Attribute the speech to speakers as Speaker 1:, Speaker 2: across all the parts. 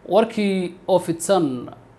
Speaker 1: warkii oo fidsan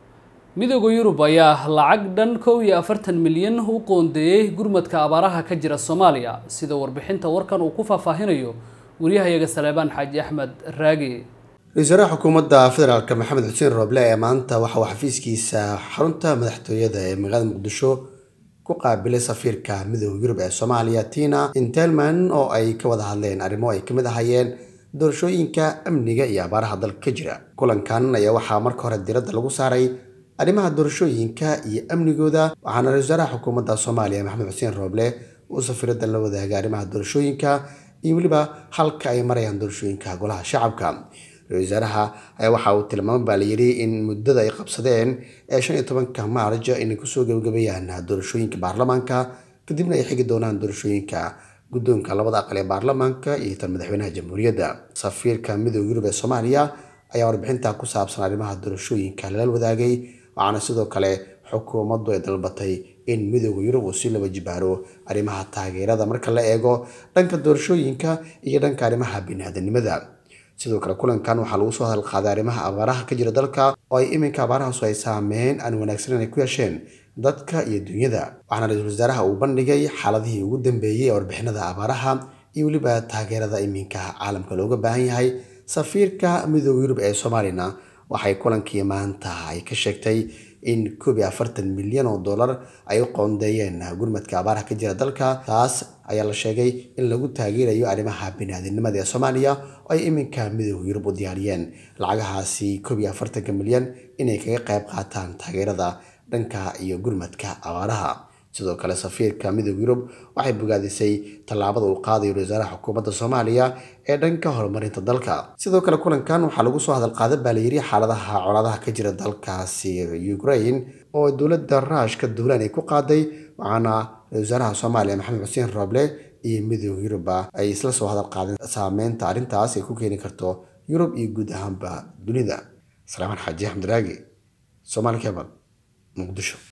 Speaker 1: midooda yurub ayaa lacag dhan kow iyo afartan milyan u qoondeeyey gurmadka abaaraha ka jira soomaaliya sida warbixinta warkan uu ku faahfaahinayo waryahayaga saleebaan xaaji axmed raagi
Speaker 2: ra-isul wasaaraha xukuumadda federaalk maxamed xuseen rooble ee maanta waxa uu xafiiskiisa xarunta madaxtooyada ee magaalada muqdisho ku qaabilay safiirka midooda yurub ee soomaaliya tina intelman oo ay ka wada hadleen arrimo ay kamid ahayeen doorashooyinka amniga iyo abaaraha dalka ka jira kulankan ayaa waxaa marka hore diradda lagu saaray arrimaha doorashooyinka iyo amnigooda waxaana ra-isul wasaaraha xukuumadda soomaaliya maxamed xuseen rooble uu safiiraddan la wadaagay arrimaha doorashooyinka iyo weliba halka ay marayaan doorashooyinka golaha shacabka ra-isul wasaaraha ayaa waxa uu tilmaamay baa layidhi in muddada ay qabsadeen ee shan iyo tobanka maarj inay kusoo gebagabeeyaan doorashooyinka baarlamaanka kadibna ay xigi doonaan doorashooyinka guddoonka labada aqal ee baarlamaanka iyo tan madaxweynaha jamhuuriyadda safiirka midooda yurub ee soomaaliya ayaa warbixinta ku saabsan arrimaha doorashooyinka lala wadaagay waxaana sidoo kale xukuumaddu ay dalbatay in midooda yurub uu si laba jibaaro arrimaha taageerada marka la eego dhanka doorashooyinka iyo dhanka arrimaha biniaadanimada sidoo kale kulankan waxaa lagu soo hadalqaaday arrimaha abaaraha ka jira dalka oo ay iminka abaarahaasu ay saameyn aan wanaagsaneyn ay ku yeesheen dadka iyo dunyada waxaana ra-iisul wasaaraha uu bandhigay xaaladihii ugu dambeeyey ee warbixinada abaaraha iyo weliba taageerada iminka caalamka looga baahan yahay safiirka midooda yurub ee soomaaliyana waxay kulankii maanta ay ka sheegtay in koob iyo afartan milyan oo dollar ay u qoondeeyeen gurmadka abaaraha ka jira dalka taas ayaa la sheegay in lagu taageerayo arrimaha biniaadinimada ee soomaaliya oo ay iminka midooda yurub u diyaariyeen lacagahaasi koob iyo afartanka milyan inay kaga qayb qaataan taageerada dhanka iyo gurmadka abaaraha sidoo kale safiirka midooda yurub waxay bogaadisay tallaabada uu qaadayo ra-isul wasaaraha xukuumadda soomaaliya ee dhanka horumarinta dalka sidoo kale kulankan waxaa lagu soo hadalqaaday baa layidhi xaaladaha colaadaha ka jira dalkaasi ukraine oo dowladda ruushka duulaan ay ku qaaday waxaana ra-isul wasaaraha soomaaliya maxamed xuseen rooble iyo midooda yurubba ay isla soo hadalqaadeen saameynta arrintaas ay ku keeni karto yurub iyo guud ahaanba dunida salaamaan xaaji axmed raagi soomaali kebal muqdisho